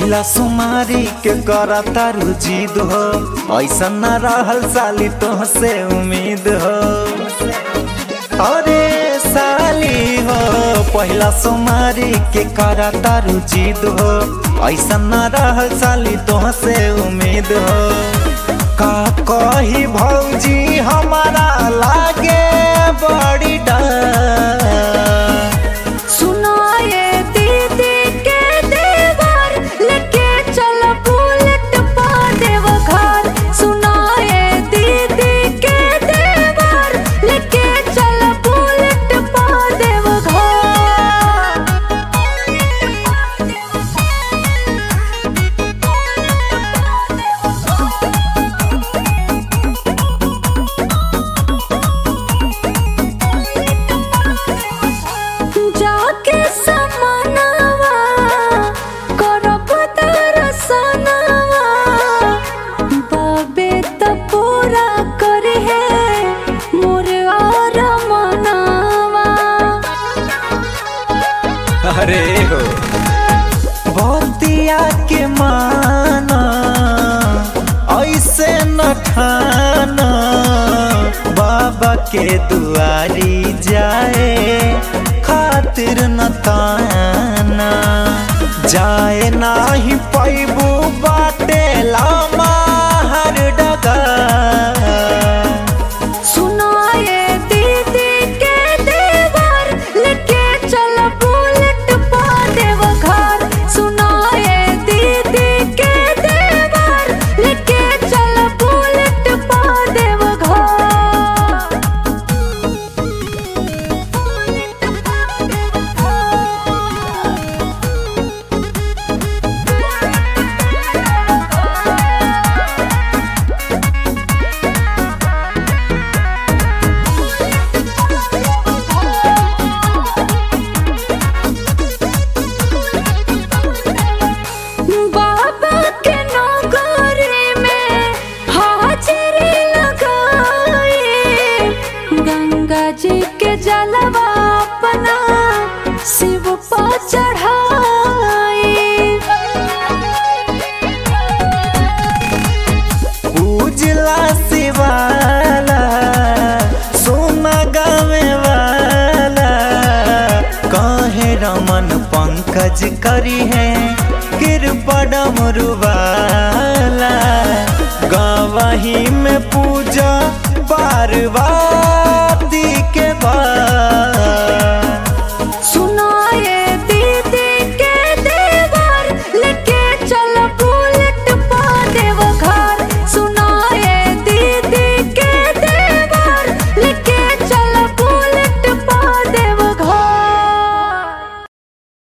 पहिला सुमारी के करा तारू जिद हो ऐसा न रहल साली तोहसे उम्मीद हो अरे साली हो पहिला सुमारी के करा तारू जिद हो ऐसा न रहल साली तोहसे उम्मीद हो का कही भौजी हमारा लागे बड़ी डर सुनाए दीदी के देवर लेके चल बुलेट पा देव घर सुनाए दीदी के देवर लेके चल बुलेट पा देव घर जाके समानवा करब दर्शनवा बाबे त पूरा करे है मोर और मनावा अरे हो बतिया के माना ऐसे न ठाना बाबा के दुआरी जाए खातिर न ताना जाए नाही पैबू बाटे लामा हर डगा सुनाए दीदी के देवर लेके चल बुलेट पा देव घर सुनाए दीदी के देवर लेके चल बुलेट पा देव बाबा के नौकरी में हाजिरी लगाए गंगा जी के जलवा अपना शिव पर चढ़ाए उजला शिवाला सोना गावे वाला कहे रमन पंकज करी है कृपा डमरुवाला गवही